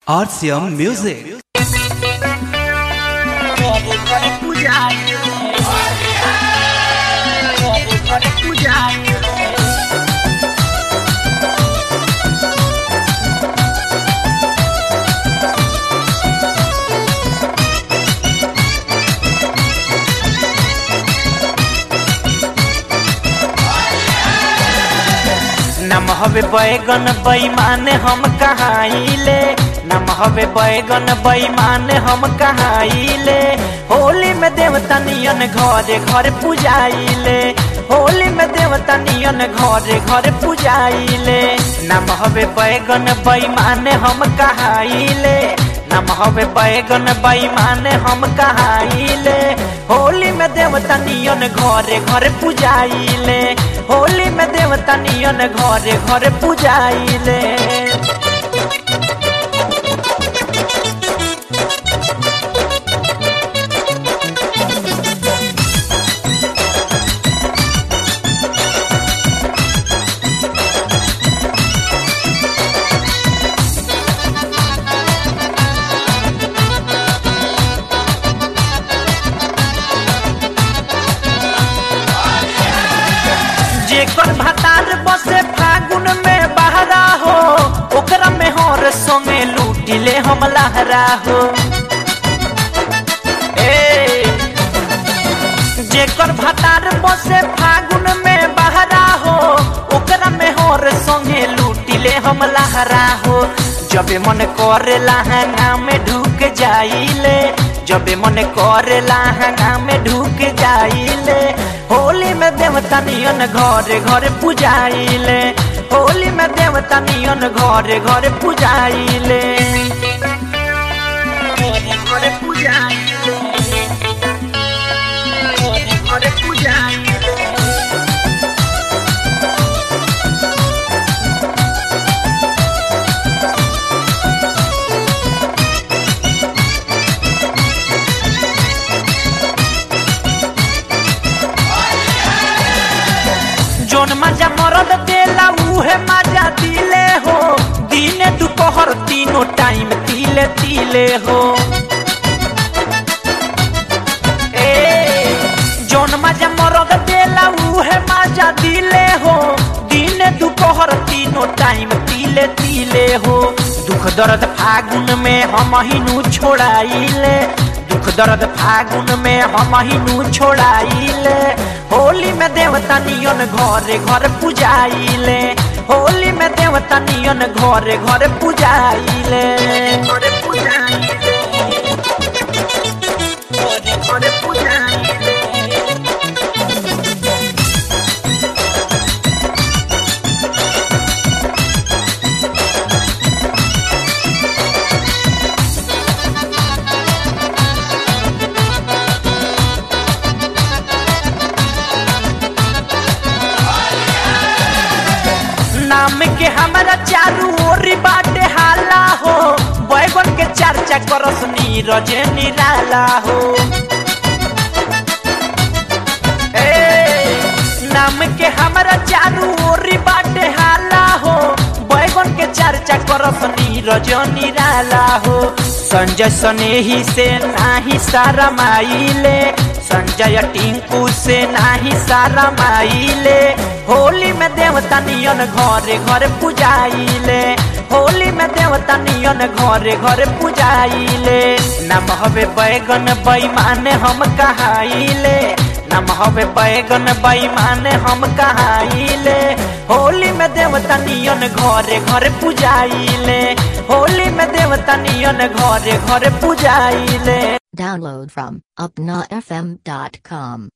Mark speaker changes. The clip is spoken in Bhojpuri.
Speaker 1: RCM Music.
Speaker 2: नम हवे बैगन बैमान हम कहाइले नम हवे बैगन बैमान हम कहाइले होली में देवता नियन घरे घर पूजाइले होली में देवता नियन घरे घर पूजाइले नम हवे बैगन बैमान हम कहाइले नम हवे बैगन बैमान हम कहाइले होली में देवता नियन घरे घर पूजाइले होली में देवता नियन घरे घर पूजाइले जेकर भतार बसे फागुन में बहरा हो ओकरा में हर संगे लूटिले हम लहरा हो ए जेकर भतार बसे फागुन में बहरा हो ओकरा में हर संगे लूटिले हम लहरा हो जबे मन करे लहंगा में ढुक जाइले जबे मन करे लहंगा में ढुक जाइले होली में देवता नियन घरे घरे पूजाइले होली में देवता नियन घरे घरे पूजाइले घरे घरे पूजाइले घरे घरे पूजाइले जोन मजा मरद देला उहे मजा दिले हो दिने दोपहर तीनों टाइम तिले तिले हो ए जोन मजा मरद देला उहे मजा दिले हो दिने दोपहर तीनों टाइम तिले तिले हो दुख दर्द फागुन में हम हिनू छोड़ाइले दुख दर्द फागुन में हम हिनू छोड़ाइले होली में देवता नियन घरे घर पूजाइले होली में देवता नियन घरे घर पूजाइले घरे पूजाइले घरे घरे पूजाइले नाम के हमारा चारू ओरी बाटे हाला हो बैगन के चर्चा करस नीरज निराला हो ए नाम के हमारा चारू ओरी बाटे हाला हो बैगन के चर्चा करस नीरज निराला हो संजय सनेही से नाही सारा माइले संजय टिंकू से नाही सारा माइले होली में देवता नियन घरे घरे पूजाइले होली में देवता नियन घरे घरे पूजाइले नम हवे बैगन बैमान हम कहाइले नम हवे बैगन बैमान हम कहाइले होली में देवता नियन घरे घरे पूजाइले होली में देवता नियन घरे घरे पूजाइले
Speaker 3: Download from upnafm.com.